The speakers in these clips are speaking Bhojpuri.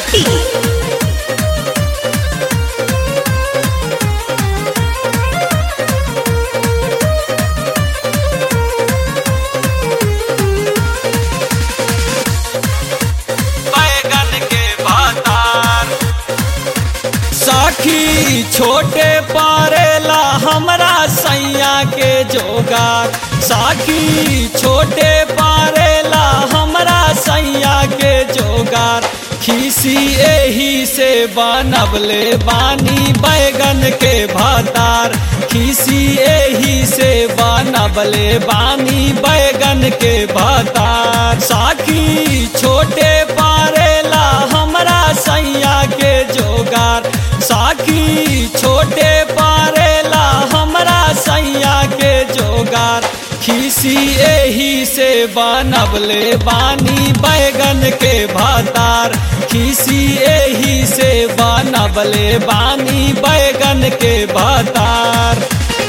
Pati. बैगन के बातार साखी छोटे पारेला हमरा सैया के जोगार साखी छोटे पारेला हमरा सैया के जोगार खीसी एही से बनबले बानी बैगन के भातार खीसी एही से बनबले बानी बैगन के भातार साखी छोटे पारेला हमरा सैया के जोगार साखी छोटे पारेला हमरा सैया के जोगार खीसी एही से बनबले बानी बैगन के भातार खीसी एही से बनबले बानी बैगन के भातार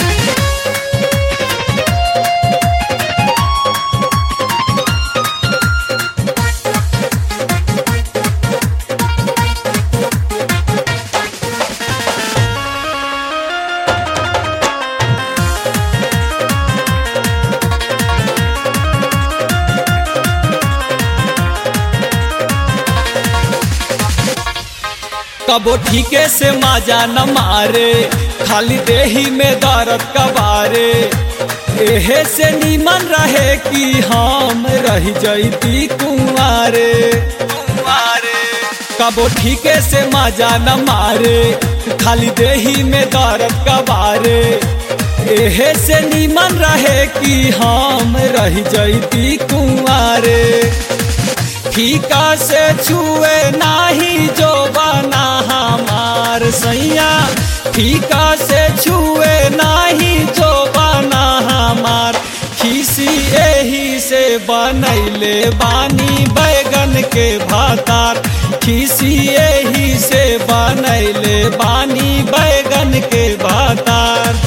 कबो ठीके से माजा न मारे खाली देही में दर्द कबारे एहे से नीमन रहे कि हम रह जैती कुंवारे कुंवारे कबो ठीके से माजा न मारे खाली देही में दर्द कबारे एहे से नीमन रहे कि हम रह जैती कुंवारे फीका से छुए नाही जो बना हमार सैया फीका से छुए नाही जो बना हमार खीसी एही से बनैले बानी बैगन के भातार खीसी एही से बनैले बानी बैगन के भातार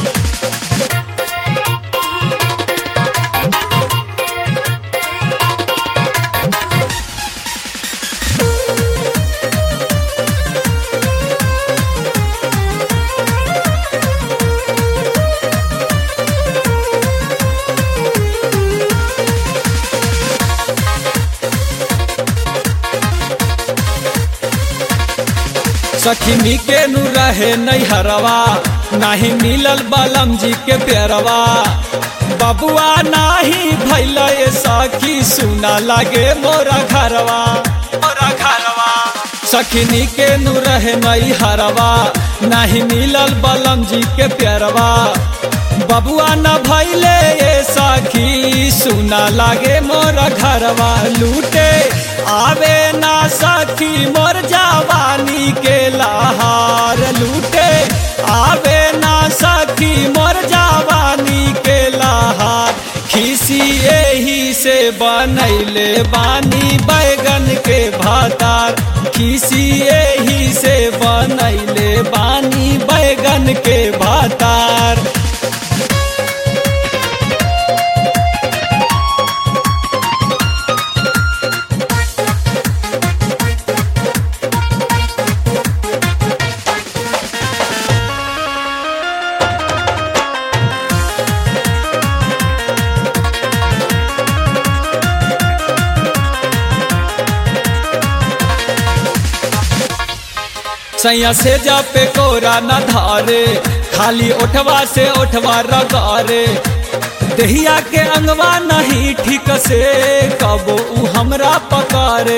सखिनी के नु रहे नैहरवा नाही मिलल बलम जी के पेरवा बबुआ नाही भैल सखी सुना लागे मोरा घरवा मोरा घरवा सखिनी के नु रहे नैहरवा नाही मिलल बलम जी के पेरवा बबुआ न भैले ये सखी सुना लागे मोर घरवा लूटे आवे ना सखी मोर जवानी के लहार लूटे आवे ना सखी मोर जवानी के लहार खीसी एही से बनैले बानी बैगन के भातार खीसी एही से बनैले बानी बैगन के भातार सैया से जा पे कोरा न धारे खाली ओठवा से ओठवा रगारे दहिया के अंगवा नहीं ठीक से कबो उ हमरा पकारे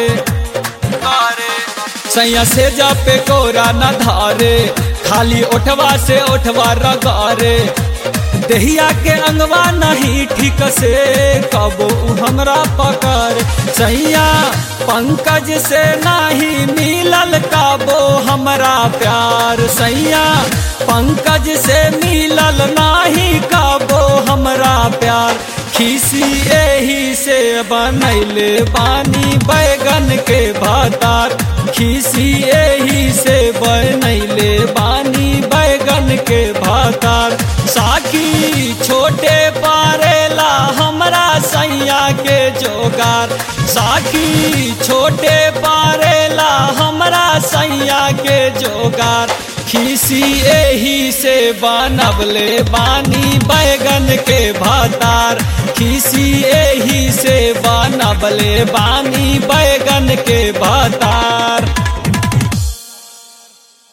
सैया से जा पे कोरा न धारे खाली ओठवा से ओठवा रगारे दहिया के अंगवा नहीं ठीक से कबो उ हमरा पकड़ सैया पंकज से नहीं मिलल कबो हमरा प्यार सैया पंकज से मिलल नहीं कबो हमरा प्यार खीसी एही से बनैले बानी बैगन के भातार खीसी एही से बनैले बानी बैगन के भातार साकी छोटे पारेला हमरा सैया के जोगार साकी छोटे पारेला हमरा के जोगार खीसी एही से बनबले बानी बैगन के भतार खीसी एही से बनबले बानी बैगन के भतार